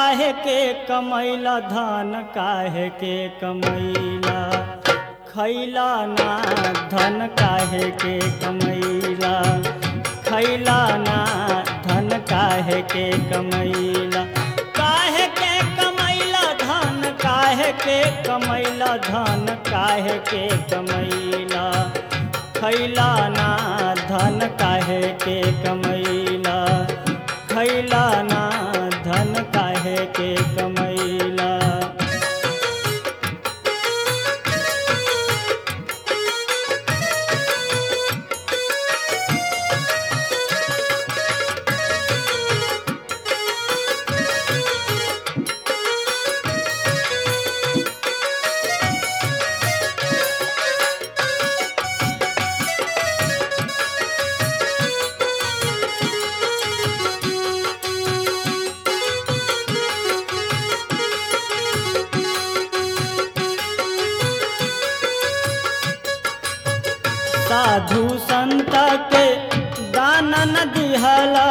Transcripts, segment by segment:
काहे के कमैला धन काहे के कमैला खैला ना धन काहे के कमैला खैला ना धन काहे के कमैला काहे के कमैला धन काहे के कमैला धन काहे के कमैला खैला ना धन काहे के कमैला खैला ना धन काहे के कमैला साधु संत के दान न दिहला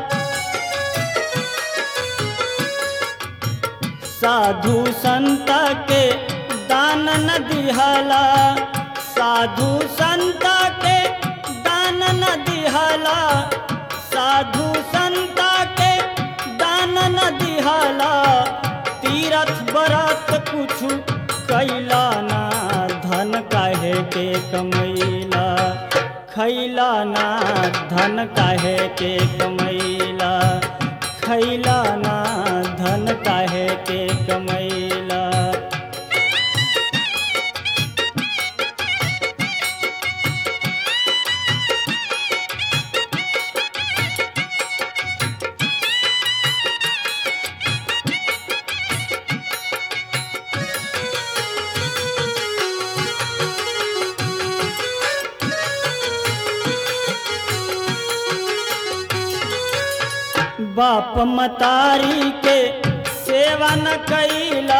साधु संत के दान न दिहला साधु संत के दान न दिहला साधु संत के दान न दिहला तीरथ बरत कुछु कैला ना धन काहे के कमैला खैला ना धन काहे के कमैला खैला ना धन काहे के कमैला बाप मतारी के सेवा न कैला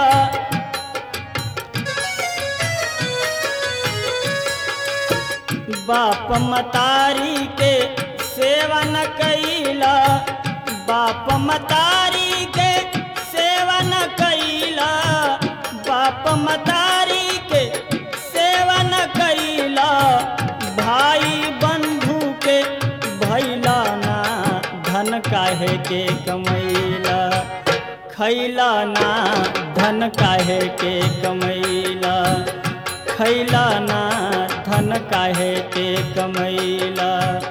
बाप मतारी के सेवा न कैला बाप मतारी के सेवा न कैला बाप मतारी के सेवा न कैला भाई बंधु के भैला ना धन काहे के कमैला खैला ना धन काहे के कमैला खैला ना धन काहे के कमैला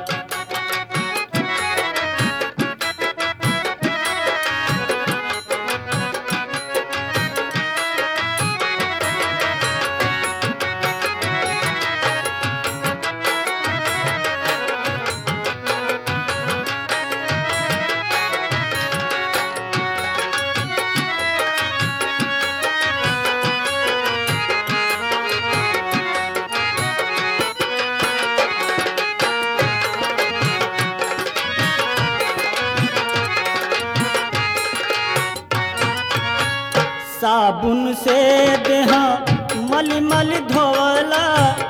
साबुन से देहा मल मल धोवला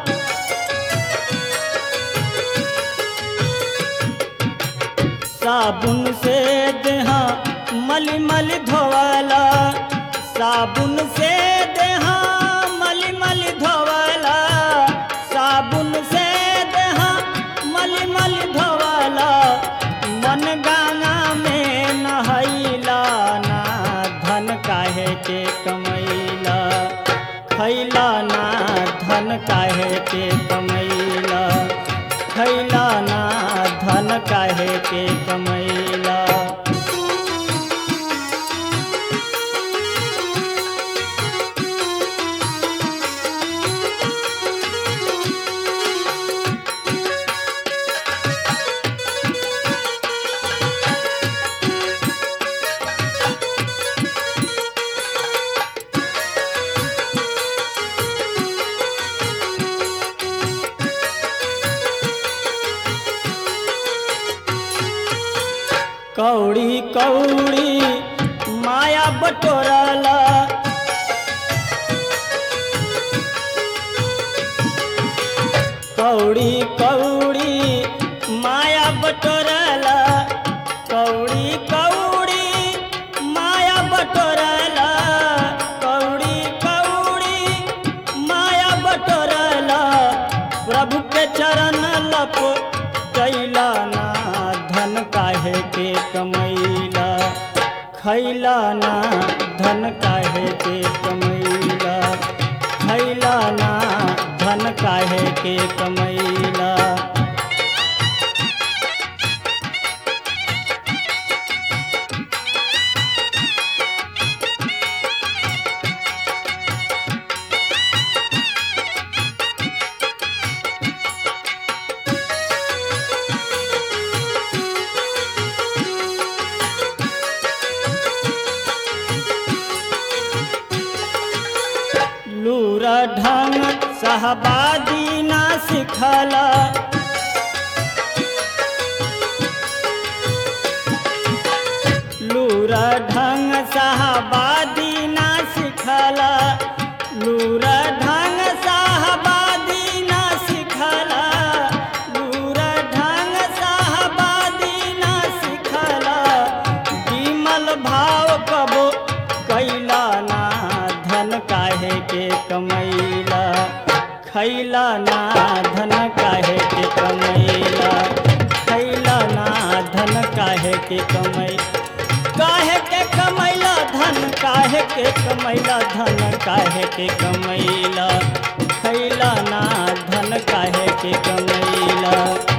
साबुन से देहा मल मल धोवला साबुन से देहा मल मल धोवला साबुन से देहा मल मल धोवला मन गंगा में नहैला ना धन काहे के कमैला खैला ना धन काहे के कमैला खैला ना धन काहे के कमैला कौड़ी कौड़ी माया बटोरला कौड़ी कौड़ी माया बटोरला कौड़ी कौड़ी माया बटोरला खैला ना धन काहे के कमैला खैला ना धन काहे के कमैला लूरा ढंग सहबादी ना सिखला लूरा ढंग सहबादी ना सिखला लूरा ढंग सहबादी ना सिखला लूरा ढंग सहबादी ना सिखला विमल भाव कबो कैला ना धन काहे के कमैला खैला ना धन काहे के कमैला खैला ना धन काहे के कमै काहे के कमैला धन काहे के कमैला धन काहे के कमैला खैला ना धन काहे के कमैला